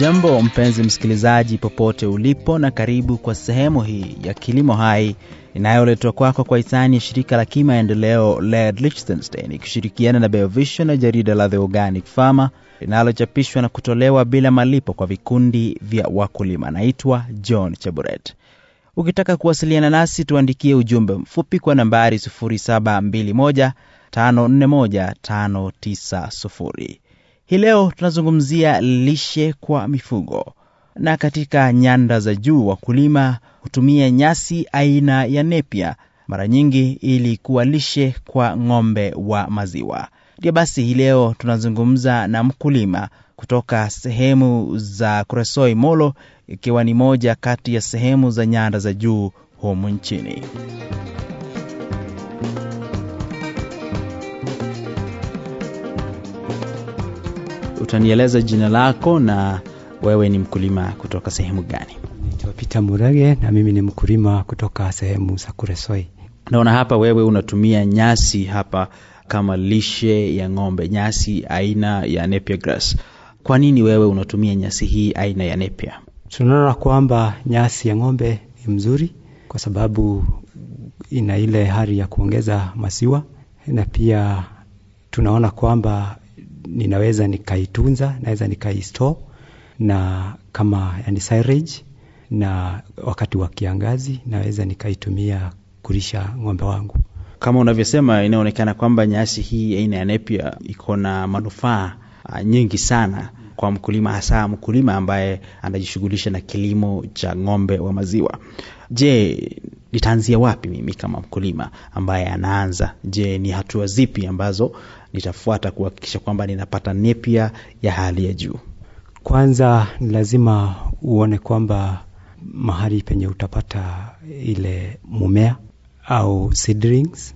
Hujambo mpenzi msikilizaji, popote ulipo, na karibu kwa sehemu hii ya Kilimo Hai inayoletwa kwako kwa hisani ya shirika la kimaendeleo LED Liechtenstein ikishirikiana na Biovision na jarida la The Organic Farmer linalochapishwa na kutolewa bila malipo kwa vikundi vya wakulima. Naitwa John Chaburet. Ukitaka kuwasiliana nasi, tuandikie ujumbe mfupi kwa nambari 0721541590. Hii leo tunazungumzia lishe kwa mifugo, na katika nyanda za juu wakulima hutumia nyasi aina ya nepia mara nyingi ili kuwa lishe kwa ng'ombe wa maziwa. Ndio basi, hii leo tunazungumza na mkulima kutoka sehemu za Kuresoi Molo, ikiwa ni moja kati ya sehemu za nyanda za juu humu nchini. Utanieleza jina lako na wewe ni mkulima kutoka sehemu gani? Naitwa Peter Murage na mimi ni mkulima kutoka sehemu za Kuresoi. Naona hapa wewe unatumia nyasi hapa kama lishe ya ng'ombe, nyasi aina ya Napier grass. Kwa nini wewe unatumia nyasi hii aina ya Napier? Tunaona kwamba nyasi ya ng'ombe ni mzuri kwa sababu ina ile hali ya kuongeza maziwa, na pia tunaona kwamba ninaweza nikaitunza, naweza nikaistore na kama yani silage, na wakati wa kiangazi naweza nikaitumia kulisha ng'ombe wangu. Kama unavyosema, inaonekana kwamba nyasi hii aina ya Napier iko na manufaa uh, nyingi sana kwa mkulima, hasa mkulima ambaye anajishughulisha na kilimo cha ng'ombe wa maziwa. Je, nitaanzia wapi mimi kama mkulima ambaye anaanza? Je, ni hatua zipi ambazo nitafuata kuhakikisha kwamba ninapata Napier ya hali ya juu? Kwanza ni lazima uone kwamba mahali penye utapata ile mumea au seedlings,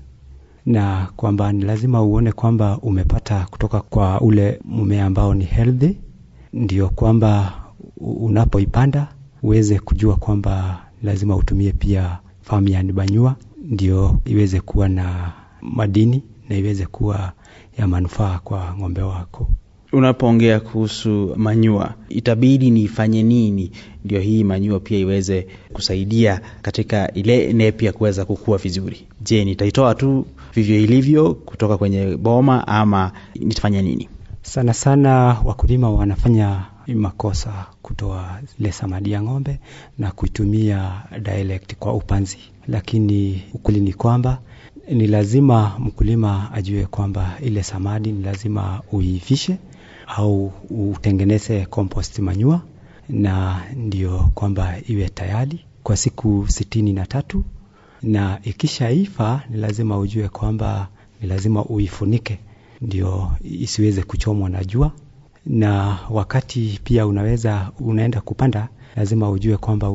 na kwamba ni lazima uone kwamba umepata kutoka kwa ule mumea ambao ni healthy, ndio kwamba unapoipanda uweze kujua kwamba lazima utumie pia farmyard manure, ndio iweze kuwa na madini na iweze kuwa ya manufaa kwa ng'ombe wako. Unapoongea kuhusu manyua, itabidi nifanye nini ndio hii manyua pia iweze kusaidia katika ile Napier kuweza kukua vizuri? Je, nitaitoa tu vivyo ilivyo kutoka kwenye boma ama nitafanya nini? Sana sana wakulima wanafanya makosa kutoa ile samadi ya ng'ombe na kuitumia direct kwa upanzi, lakini ukweli ni kwamba ni lazima mkulima ajue kwamba ile samadi ni lazima uivishe au utengeneze compost manure, na ndio kwamba iwe tayari kwa siku sitini na tatu, na ikishaiva ni lazima ujue kwamba ni lazima uifunike ndio isiweze kuchomwa na jua. Na wakati pia unaweza unaenda kupanda, lazima ujue kwamba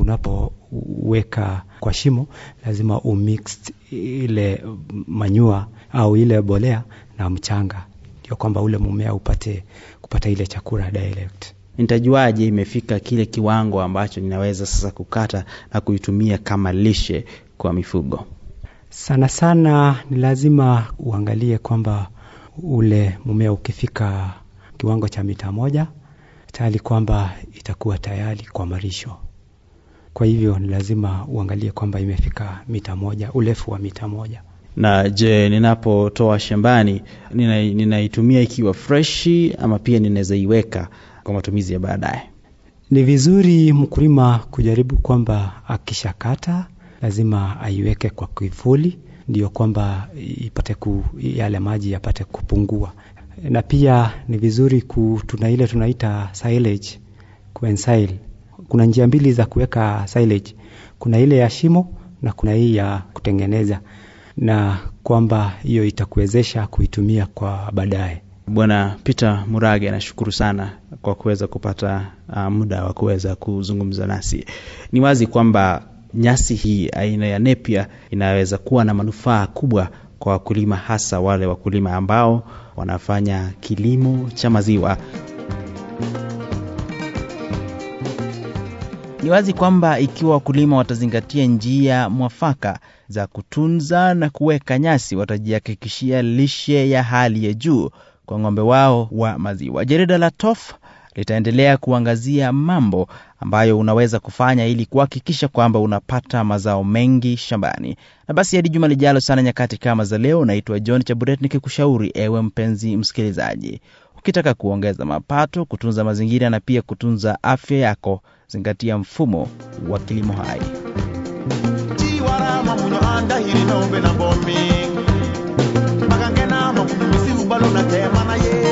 unapoweka kwa shimo lazima umix ile manyua au ile bolea na mchanga, ndio kwamba ule mumea upate kupata ile chakula direct. Nitajuaje imefika kile kiwango ambacho ninaweza sasa kukata na kuitumia kama lishe kwa mifugo? Sana sana ni lazima uangalie kwamba ule mumea ukifika kiwango cha mita moja tayari kwamba itakuwa tayari kwa malisho. Kwa hivyo ni lazima uangalie kwamba imefika mita moja, urefu wa mita moja. Na je, ninapotoa shambani ninaitumia nina ikiwa freshi ama pia ninaweza iweka kwa matumizi ya baadaye? Ni vizuri mkulima kujaribu kwamba akishakata lazima aiweke kwa kivuli, ndio kwamba ipate ku, yale maji yapate kupungua, na pia ni vizuri ku, tuna ile tunaita silage kuensail. Kuna njia mbili za kuweka silage, kuna ile ya shimo na kuna hii ya kutengeneza, na kwamba hiyo itakuwezesha kuitumia kwa baadaye. Bwana Peter Murage, nashukuru sana kwa kuweza kupata uh, muda wa kuweza kuzungumza nasi. Ni wazi kwamba nyasi hii aina ya Napier inaweza kuwa na manufaa kubwa kwa wakulima, hasa wale wakulima ambao wanafanya kilimo cha maziwa. Ni wazi kwamba ikiwa wakulima watazingatia njia mwafaka za kutunza na kuweka nyasi, watajihakikishia lishe ya hali ya juu kwa ng'ombe wao wa maziwa. Jarida la TOF litaendelea kuangazia mambo ambayo unaweza kufanya ili kuhakikisha kwamba unapata mazao mengi shambani. Na basi hadi juma lijalo sana nyakati kama za leo, naitwa John Chaburet nikikushauri ewe mpenzi msikilizaji, ukitaka kuongeza mapato, kutunza mazingira na pia kutunza afya yako, zingatia mfumo wa kilimo hai. chiwarama munyo andahiri nombe na bomi magangena mamunyo misiu balo na tema na ye